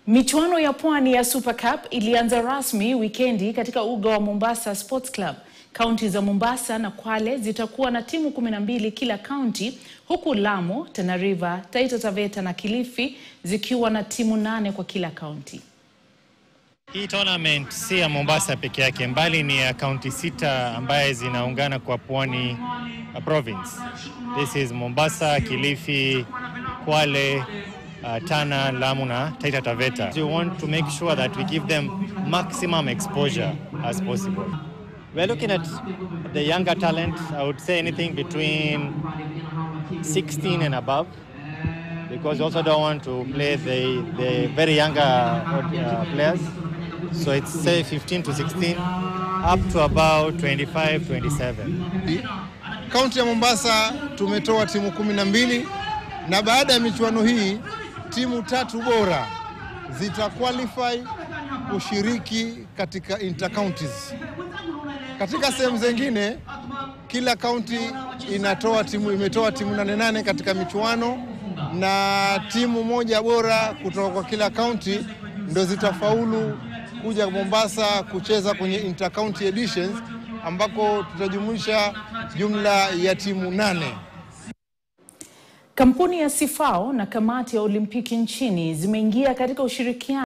Michuano ya pwani ya Super Cup ilianza rasmi wikendi katika uga wa Mombasa Sports Club. Kaunti za Mombasa na Kwale zitakuwa na timu 12 kila kaunti, huku Lamu, Tana River, Taita Taveta na Kilifi zikiwa na timu nane kwa kila kaunti. Hii tournament si ya Mombasa peke yake, mbali ni ya kaunti sita ambaye zinaungana kwa Pwani uh, province. This is Mombasa, Kilifi, Kwale, uh, Tana, Lamu na Taita Taveta. We want to make sure that we give them maximum exposure as possible. We're looking at the younger talent, I would say anything between 16 and above because we also don't want to play the, the very younger uh, players. So it's say 15 to 16 up to about 25, 27. Kaunti ya Mombasa tumetoa timu kumi na mbili na baada ya michuano hii timu tatu bora zita qualify kushiriki katika intercounties. Katika sehemu zingine kila kaunti inatoa timu, imetoa timu nane nane katika michuano na timu moja bora kutoka kwa kila kaunti ndo zitafaulu kuja Mombasa kucheza kwenye intercounty editions ambako tutajumuisha jumla ya timu nane. Kampuni ya Sifao na kamati ya Olimpiki nchini zimeingia katika ushirikiano